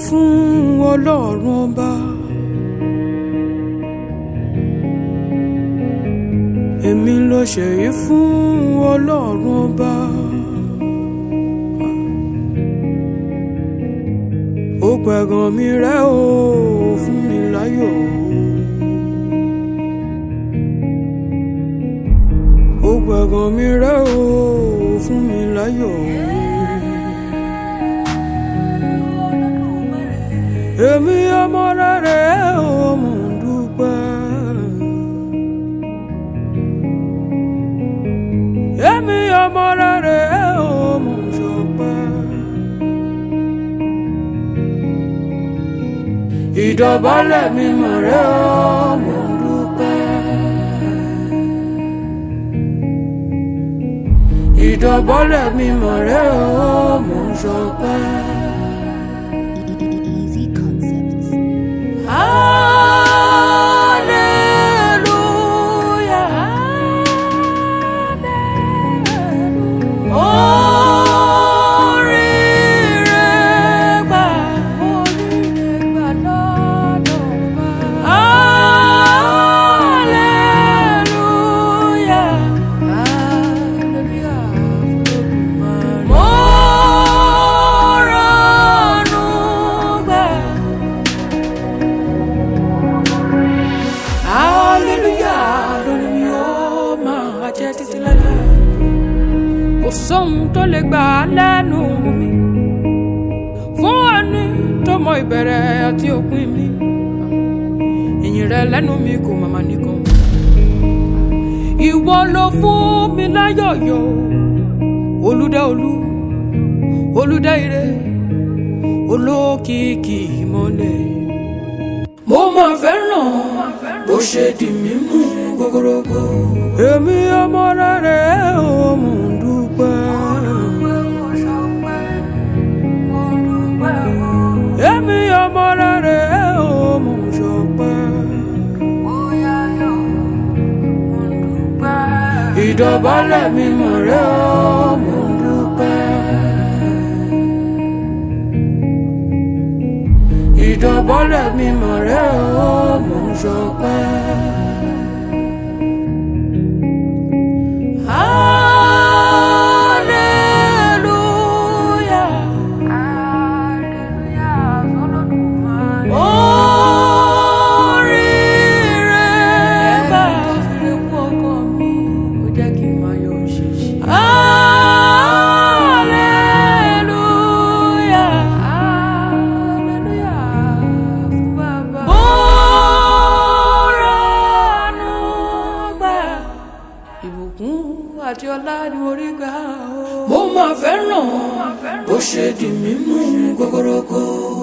fún ọlọ́run ọba. èmi ló ṣèyí fún ọlọ́run ọba. ó pẹ̀gàn mi rẹ́ o fún mi láyọ̀ ó pẹ̀gàn mi rẹ́ o fún mi láyọ̀ èmi ọmọ rẹ̀ o mò ń dúpẹ́. èmi ọmọ rẹ̀ o mò ń ṣọpẹ́. ìdọ̀bálẹ̀ mi mọ̀ rẹ́ o mò ń dúpẹ́. ìdọ̀bálẹ̀ mi mọ̀ rẹ́ o mò ń ṣọpẹ́. Easy concepts. Hallelujah. Hallelujah. Oríire gbà, oríire gbà lọ́dọ̀ wa. Hallelujah. Hallelujah fún Olódùmarè. Mo rànú gbà. Hallelujah lórí mi ó máa jẹ́ títí láéláé. Kò sóhun tó lè gbà á lẹ́nu mi. Fún ẹni tó mọ ìbẹ̀rẹ̀ àti òpin mi. Ìyìn rẹ lẹ́nu mi kò màmá nìkan. Ìwọ ló fún mi láyọ̀yọ̀. Olúdá olú, olúdá ire, olókìkí ìmọ̀lẹ̀ mo máa fẹ́ràn bó ṣe di mímú gogorogo. èmi ọmọ rẹ̀ ò mò ń dúpẹ́. èmi ọmọ rẹ̀ ò mò ń ṣọpẹ́. ìdọ̀bálẹ̀ mi mọ̀ rẹ̀ ò mò ń dúpẹ́. ìdọ̀bọ́lẹ̀ mi mọ̀ rẹ́ o mò ń ṣọpẹ́. Hallelujah. Oríire gbà. Hallelujah. Mọ́ránú gbà. Ìbùkún àti ọlá ni mo rí gbà o. Mo máa fẹ́ràn bó ṣe di mímú gogorogo.